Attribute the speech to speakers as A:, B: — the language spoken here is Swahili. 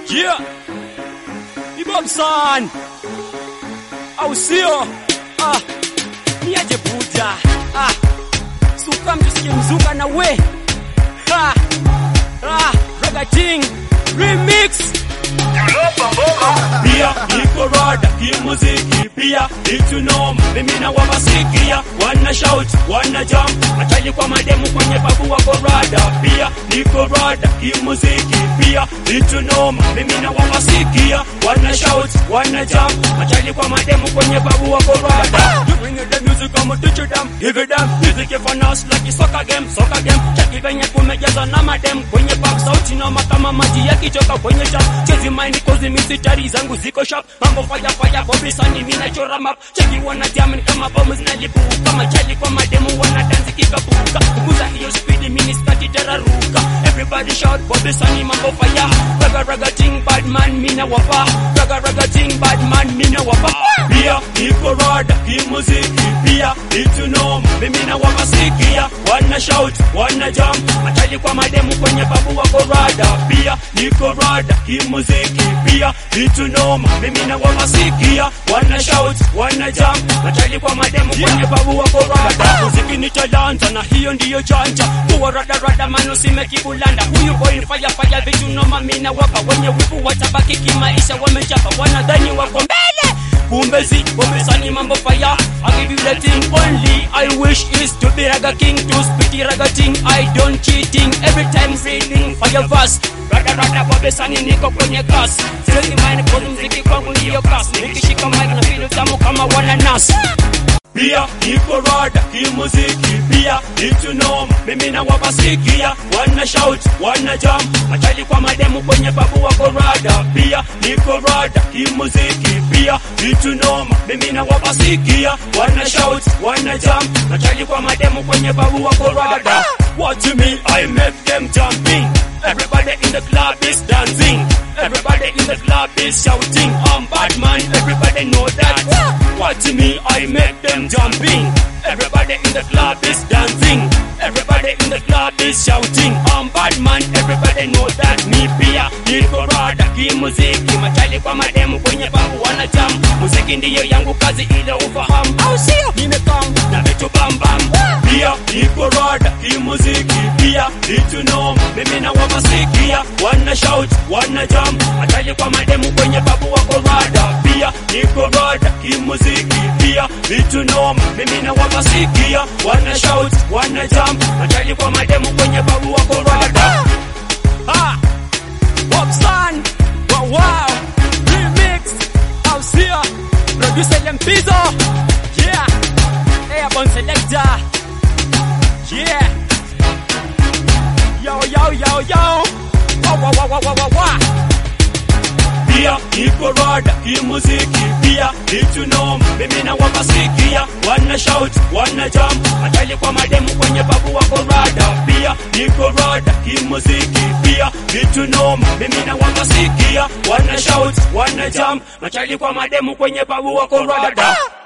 A: Yeah. Ibomsan. Au sio? Ah. Niaje buja. Ah. Suka mtusikie mzuka na we. Ha. Ah. Raga King Remix.
B: pia iko rada kimuziki pia itunoma mimi na wamasikia wana shout wana jump matali kwa mademu kwenye babu wako rada pia niko rada kimuziki pia itunoma mimi na wamasikia wana shout wana jump matali kwa mademu kwenye babu wako rada you bring the music kama teach them give it them music for us like soccer game soccer game cheki venye kumejaza na madem kwenye pub sauti noma kama maji yakichoka kwenye chap chezi mind cause misitari zangu ziko sharp mambo fire fire bobi sani mimi nachora map cheki wana jam kama bomu zinalipuka kama chali kwa mademu wana dance kikapuka kukuza hiyo speed mimi skati tararuka everybody shout bobi sani mambo fire raga raga ting bad man mimi na wapa raga raga ting bad man mimi na wapa pia niko rada kimuziki pia itunoma mimi na wamasikia wana shout wana jump matali kwa mademu kwenye babu wako rada pia niko rada kimuziki pia itunoma mimi na wamasikia wana shout wana jump matali kwa mademu kwenye babu wako rada muziki ni talanta na hiyo ndiyo janja kuwa rada rada mano simekibulanda huyu boy ni fire fire vitu noma mimi na wapa wenye wivu watabaki kimaisha wamechapa wanadhani wako mbele kumbe zi wamesani mambo fire I give you the thing only I wish is to be raga king to spit raga thing I don't cheating every time reading fire verse rada rada wamesani niko kwenye class siwezi mind kwa mziki kwangu ndiyo class nikishika mic na feel tamu kama wananas pia iko rada kimuziki pia itunoma mimi na wabasikia wana shout wana jump matali kwa mademu kwenye babu wako rada pia niko rada kimuziki pia itunoma mimi na wabasikia wana shout wana jump matali kwa mademu kwenye babu wako rada what to me I make them jumping everybody in the club is dancing everybody in the club is shouting I'm bad man everybody know that what to me I make them jumping everybody in the club is dancing everybody in the club is shouting I'm bad man everybody know that me pia niko rada kimuziki machali kwa mademu kwenye babu wana jam muziki ndiyo yangu kazi ile ufahamu au sio nimekam na vitu bambam pia niko rada kimuziki pia itunoma mimi na wamasikia wana shout wana jam machali kwa mademu kwenye babu wako rada pia niko rada kimuziki pia itunoma mimi na wamasikia wana shout wana jam machali kwa mademu kwenye babu wako rada
A: Ah. Bobsan. Wow wow. Remix. Au sio? Producer Lempizo. Yeah. Airborne selector. Yeah. Yo yo yo yo. Wow wow wow wow wow wow. wow.
B: pia iko rada kimuziki pia itunoma mimi na wamasikia wana shout wana jump matali kwa mademu kwenye babu wako rada pia niko rada kimuziki pia itunoma mimi na wamasikia wana shout wana jump matali kwa mademu kwenye babu wako rada